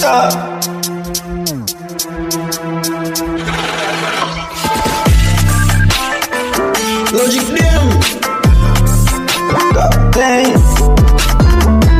Ah. Logic them. Captain.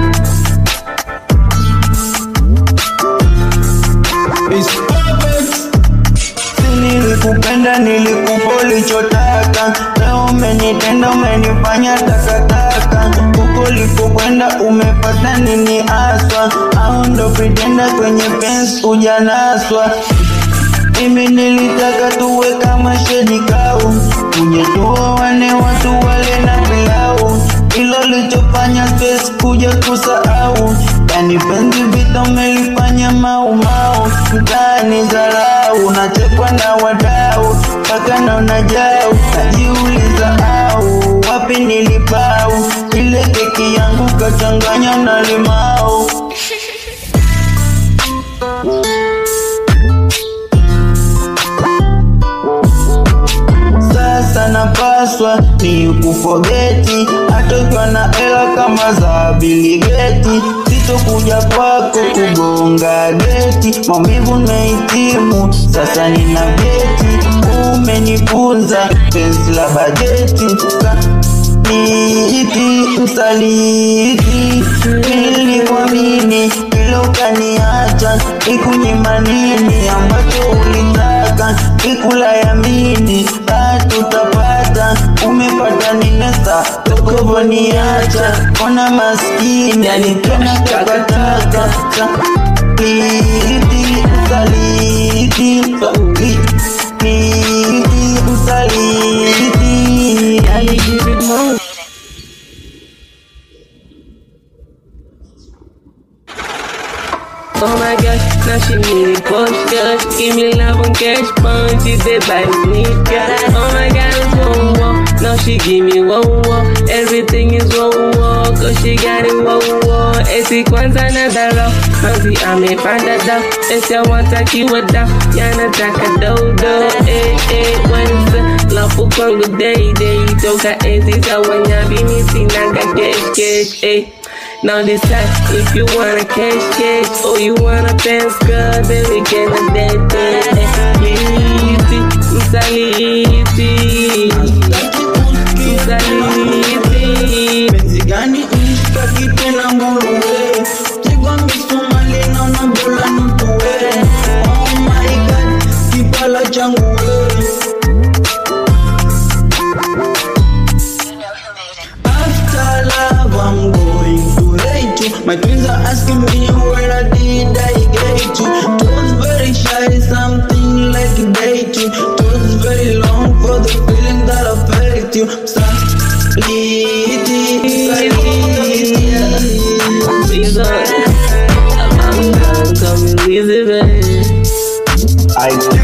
It's perfect. Si nilikupenda nilikupa ulichotaka, leo umenitenda umenifanya takataka. Huko ulikokwenda umepata nini aswa? Au ndo pretenda kwenye pensi ujanaswa? Mimi nilitaka tuwe kama shedi kau, uje tuoane watu wale na pilau, ilo lichofanya stress kuja kusahau, yani penzi vita umelifanya maumau, mtaani zarau, nachekwa na wadau, mpaka naona jau, najiuliza au wapi nilipau, ile keki yangu kachanganya na limau. sasa napaswa ni kufogeti hata ukiwa na hela kama za biligeti sitokuja kwako kugonga geti maumivu nimehitimu sasa nina geti umenifunza penzi la bajeti niiti msaliti nilikuamini ilo ukaniacha ikunyima nini ambacho ulitaka ikula yamini tutapata umepata ninesa tokovoniacha ona maskini alikena takataka saliti saliti saliti saliti Gotta give it more. Oh my gosh, now she need it push cash. Give me love on cash, punch it dead by the sneaker. Oh my god, it's whoa whoa. Now she give me whoa whoa. Everything is whoa whoa, cause she got it whoa whoa. Esi kwanza na daro, manzi amepanda dao. Esi awatakiwa dao, yanataka dodo. Eh eh, wanza lafu kwangu day day. Toka ezi za wanyabi, mi sinaga cash cash eh. Now decide if you wanna cash cash or you wanna dance girl, then we can dance dance. Msaliti, msaliti, msaliti. penzi gani mshtaki tena nguruwe tigwa misumali na unabola nutuwe oh my god kipala changu we After love, I'm going to hate you. My twins are asking me where I did I get you. It was very shy, something like a date you. It was very long for the feeling that I felt you. Saliti, saliti. Please don't. I'm done, come and leave it, baby. I